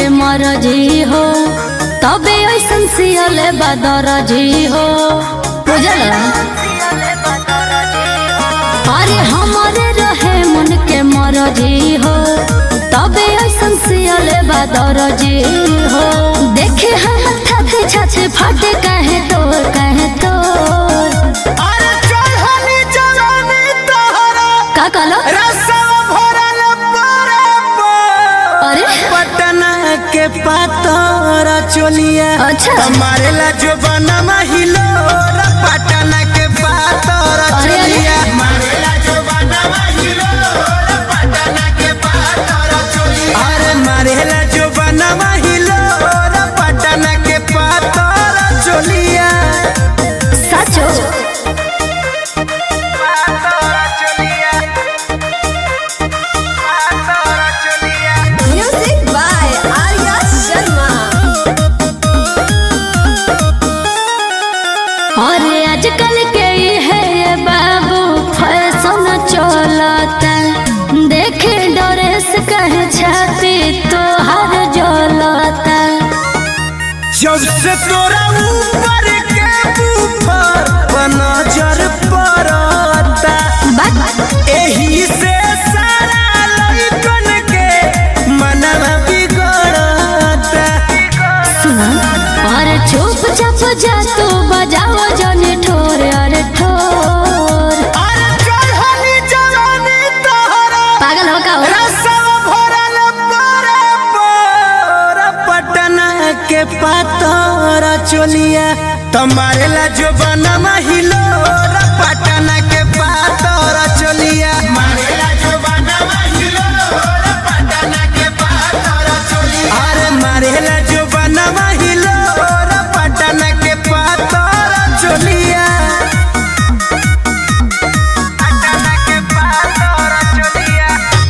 के मरजी हो तबे ऐसन सियले बदरजी हो बुझल अरे हमारे रहे मन के मरजी हो तबे ऐसन सियले बदरजी हो देखे हम छाछे छाछे फाटे कहे तोर कहे तोर अरे चढ़नी जवानी तोहरा का कहलो रसवा भरल परे पर। अरे पटना के पातरा चोलिया अच्छा। हमारे ला जो बनवा हिलो रा पटना के पातरा अरे, अरे। चोलिया हमारे ला जो बनवा हिलो रा पटना के पातरा चोलिया अरे मारे ला जो बनवा हिलो रा पटना के पातरा चोलिया सचो पातरा चोलिया पातरा चोलिया Music by Arya Sharma. अरे आजकल के ई है ये बाबू फैशन चलता देखे ड्रेस कहे छाती तो हर जलता जब से तोरा ऊपर के ऊपर नजर पड़ता बात एही से सारा लइकन के मनवा बिगड़ता सुना अरे चुप चाप जा तू बजाओ जने ठोर अरे ठोर अरे चढ़नी जवानी तोहरा पागल हो का हो? रसवा भरल परे पर पटना के पातरा चोलिया तुम्हारे ला जो बनवा हिलो रा पटना के पातरा चोलिया मारे ला जो बनवा हिलो रा पटना के पातरा चोलिया अरे मारे ला जो बनवा हिलो रा पटना के पातरा चोलिया पटना के पातरा चोलिया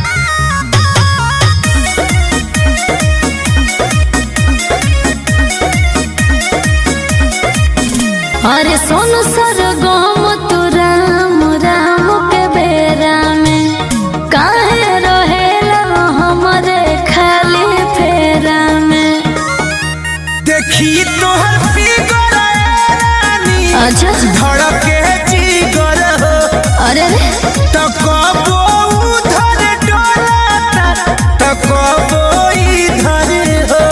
अरे सोन सर गम तू राम राम के बेरा में काहे रहेला हमरे खाली फेरा में देखी तोहर फिगर रानी अच्छा धड़के जिगर हो अरे रे तो कबो उधर डोलाता तो कबो इधर हो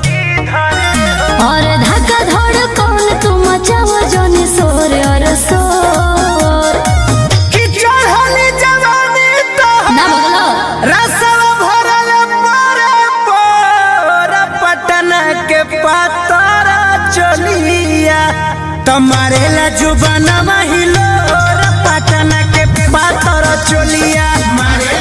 और धक्का धड़ कौन तू मचाओ जोनी सोर और सोर कि चढ़ली जवानी तोहर ना बगलो रसवा भरल परे पर पटना के पातरा चलिया तुम्हारे ला जुबाना हिलो रे पटना के पातरा चलिया मारे